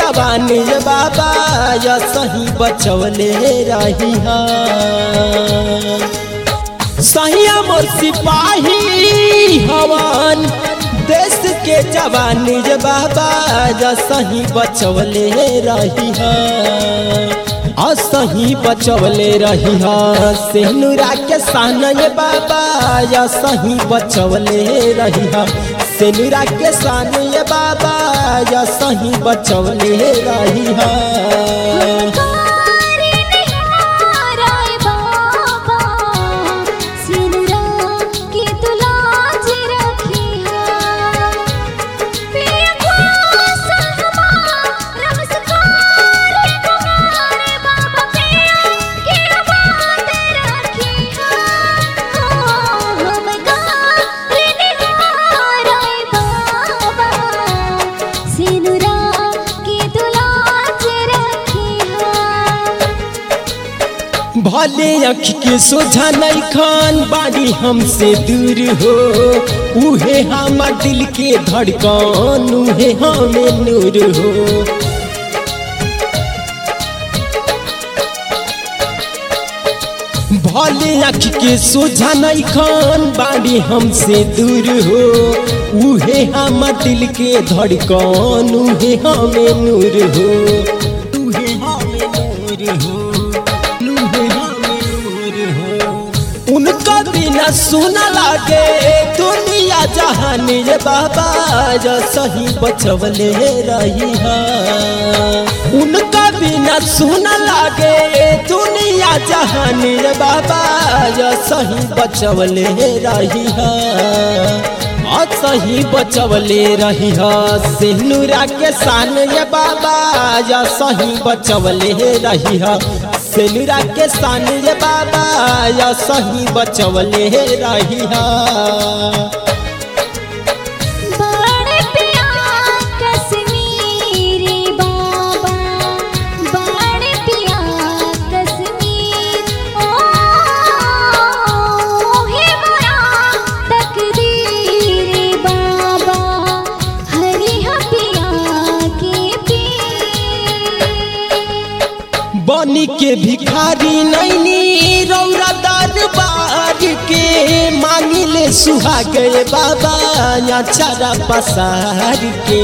जवानी ये बाबा या सही बचवले रही सहिया मोर सिपाही हवन देश के जवानी ये बाबा या सही बचवले रही असही बचवले रही सेनुरा के सान ये बाबा या सही बचवले रही सेनुरा के सान ये बाबा या सही बचवले रही कारी निहाराय बाबा सिनुरा की तुलाज रखी है प्रिय को सहमा नमस्कार कुमार बाबा प्रिय की बात रखी है हम कारी निहाराय बाबा सिनुरा की तुलाज रखी है भले अख के सोझा नहीं खान बाड़ी हमसे दूर हो उहे हमार दिल के धड़कन उहे हमें नूर हो भले अख के सोझा नहीं खान बाड़ी हमसे दूर हो उहे हमार दिल के धड़कन उहे हमें नूर हो उहे हमें नूर हो उहे हमें नूर हो उनका बिना सुना लागे दुनिया जहान ये बाबा जो सही बचवले रही उनका बिना सुना लागे दुनिया जहान ये बाबा जो सही बचवले रही और सही बचवले रही सिनुरा के सान ये बाबा या सही बचवले रही सेनुरा के सान ये बाबा या सही बचवले रही बड़े प्यार कश्मीरी बाबा बड़े प्यार कश्मीर ओ हे मोरा तकदीर बाबा हरि पिया के पीर बनी के भिखारी नैनी रौरा दरबार के मांगिले सुहा गए बाबा या चारा पसार के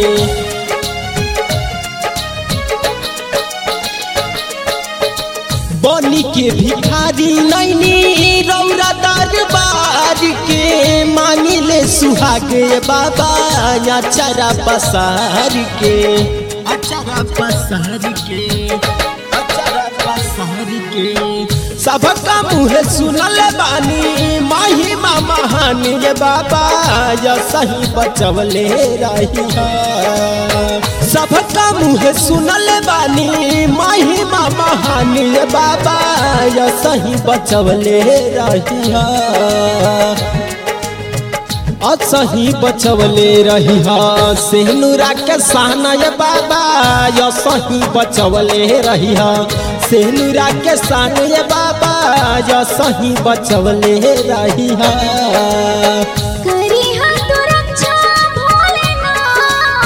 बनी के भिखारी नैनी रौरा दरबार के मांगिले सुहा गए बाबा या चारा पसार के अचारा पसार के अचारा पसार के सबका मुँह सुनल बानी माही महान ये बाबा या सही बचवले रही सबका मुँह सुनल बानी माही महान ये बाबा या सही बचवले रही असही बचवले रही सेनुरा के सहना ये बाबा या सही बचवले रही सेनुरा के सान ये बाबा या सही बचवले रही करी हाथ रक्षा भोलेनाथ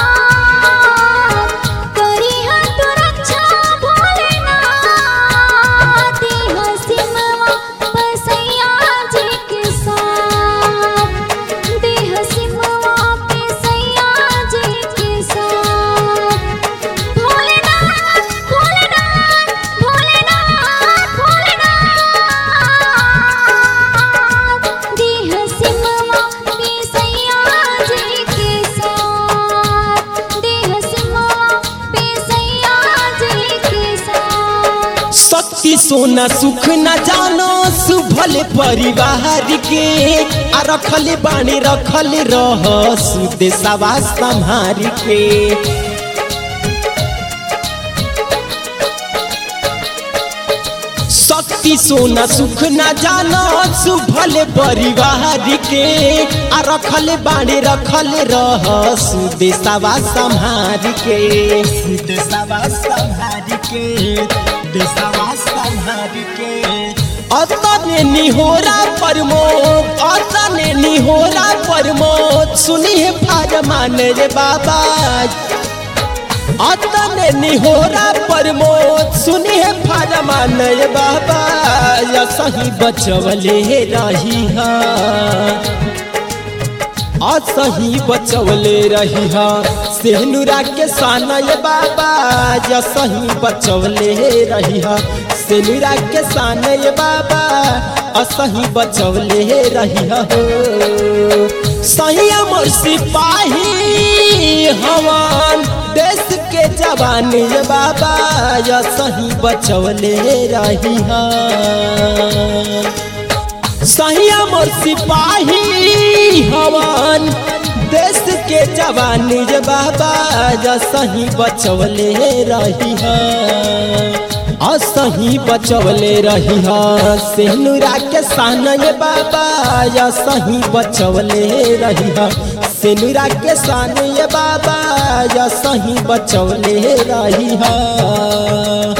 करी हाथ रक्षा भोलेनाथ देह सिमवा बसैया जी के साथ देह सिमवा बसैया जी के साथ भोलेनाथ भोलेनाथ भोलेनाथ भोलेनाथ देह सिमवा बसैया जी के साथ देह सिमवा बसैया जी के साथ शक्ति सोना सुख न जानो सुभल परिवार के आ रखल बाणी रखल रह सुदेशवा संहार के शक्ति सोना सुख न जानो सुभल परिवार के आ रखल बाणी रखल रह सुदेशवा संहार के सुदेशवा संहार के देशवा संहार के अतने निहोरा प्रमोद अतने निहोरा प्रमोद सुनिए फरमान रे बाबा अतने निहोरा प्रमोद सुनी है फरमान ये बाबा या सही बचवले रही हा असही बचवले रही हा सेनुरा के साना ये बाबा या सही बचवले रही हा सेनुरा के साना ये बाबा असही बचवले रही हा हो सही अमर सिपाही हवान देश के जवान ये बाबा या सही बचवले रही हा सही अमर सिपाही हवान देश के जवान ये बाबा या सही बचवले रही हा असही बचवले रही हा सेनुरा के सान ये बाबा या सही बचवले रही हा सेनुरा के सान ये बाबा या सही बचवले रही हा